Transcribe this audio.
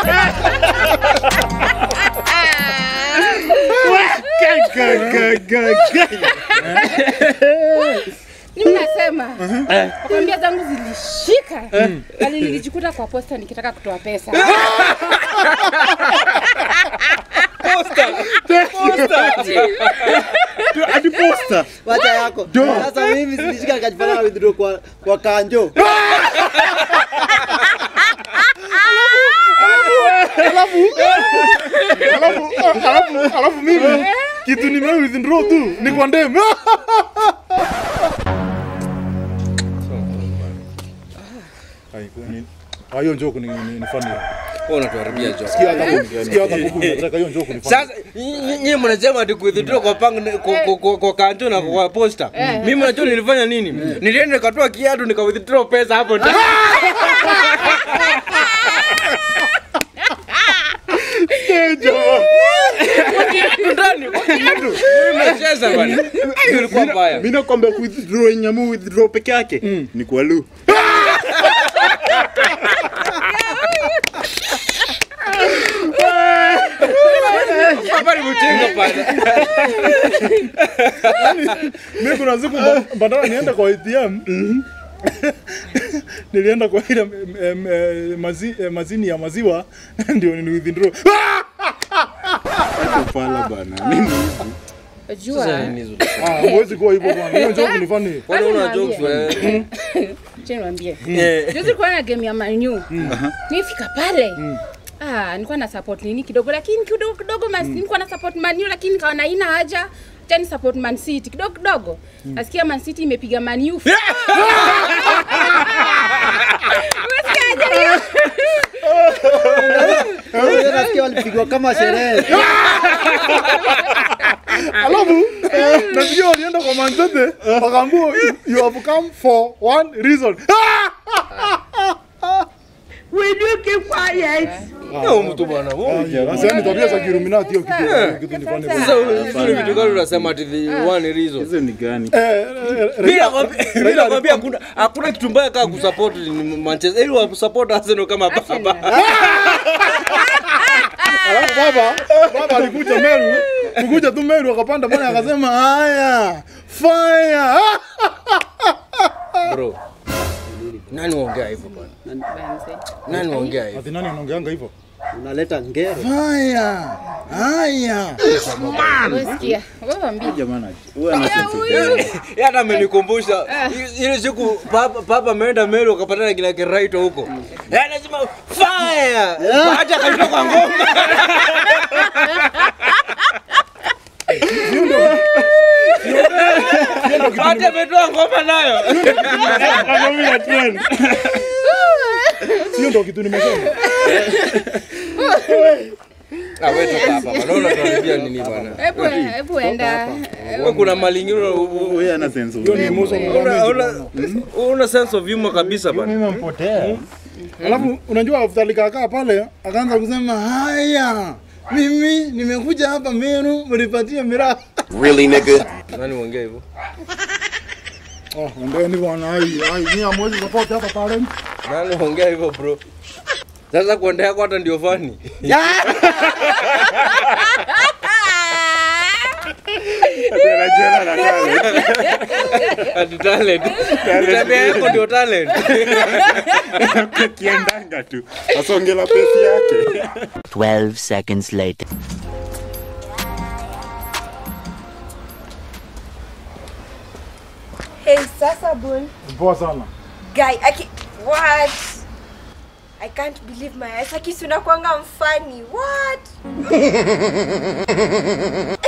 Mimi nasema nakwambia zangu zilishika bali nilijikuta kwa posta nikitaka kutoa pesa. hadi posta wacha yako sasa mimi silishika nikajifanya na withdraw kwa, kwa kanjo alafu alafu alafu mimi kitu nime withdraw tu ni kwa ndem Ai, ni- Ah, hiyo njoku ni, ni, ni funny. Wewe unatuharibia joke. Sikia hata kuku, sikia hata kuku nataka hiyo njoku ni funny. Sasa nyinyi nyinyi mnasema ati kuwithdraw kwa pang kwa, kwa, kwa, kwa kanto na kwa posta. Mimi najua nilifanya nini? Nilienda nikatoa kiatu nika withdraw pesa hapo ndani. Ndani kwa kiatu. Mimi nacheza bwana. Hiyo ilikuwa mbaya. Mimi nakwambia withdraw nyamu withdraw peke yake ni kwa lu. Hapa ni mtinga pale. Mimi kuna siku ba- badala niende kwa ATM nilienda kwa ile em, em, eh, mazi, eh, mazini ya maziwa ndio ni withdraw. Fala bana. Mimi Jua ah, huwezi kuwa hivyo bwana. Hiyo njoku ni funny. Kwani una Niambie. jokes wewe? Acha niwaambie. Eh. Juzi kulikuwa na game ya Man U. Nifika pale. Ah, nilikuwa na support nini kidogo lakini kidogo kidogo mas, nilikuwa na support Man U lakini kaona haina haja. Acha ni support Man City kidogo kidogo. Nasikia Man City imepiga Man U. Umesikiaje hiyo? Unajua nasikia walipigwa kama sherehe Alafu nasikia walienda kwa Manchester wakaambiwa you have come for one reason. Huyo mtu bwana. huyo. Sasa ni tabia za Kiruminati hiyo kitu kitu ni funny. Sasa vizuri vitu gani unasema ati the one reason? hizo ni gani Eh, eh, Mimi Raila- nakwambia- mimi Raila nakwambia hakuna hakuna kitu mbaya kama kusupport ni Manchester. Ili wa support Arsenal kama baba. Alafu baba baba alikuja Meru, kukuja tu Meru akapanda pale akasema haya fire. Bro. Nani waongea hivyo bwana? Nani waongea hivyo? Ati nani anaongeanga hivyo? unaleta ngero Fire. Haya. Umesikia? Wewe waambie. jamani huyu ana sense of Huyu. Yeye hata amenikumbusha i- ile siku papa papa ameenda Meru akapatana na kina Kiraito huko. Yeye anasema fire. Hata akatoka kwa ngoma. Hata ametoa ngoma nayo. Anaambia trend. Sio ndo kitu nimesema. Ah, wewe toka hapa bwana. Unaona tunarudia nini bwana? Hebu hebu enda. Wewe kuna mali ingine una- huyu ana sense of Hiyo ni humor. muso una una una sense of humor kabisa bwana. mimi mpotea Alafu unajua after likakaa pale akaanza kusema haya. Mimi nimekuja hapa Meru mnipatie miraa. Nani waongea hivyo? Oh, ndeni bwana ai ai ni amwezi support hata talent. Nani waongea hivyo bro? Sasa kuendea yako hata ndio fani. Anajiona na talent. Ati talent. Tabia yako ndio talent. kiendanga tu asongela pesi yake 12 seconds later. Hey, Sasa Boy. Poa sana. Guy, I can... What? I can't believe my eyes. Aki, si unakuanga mfani. What?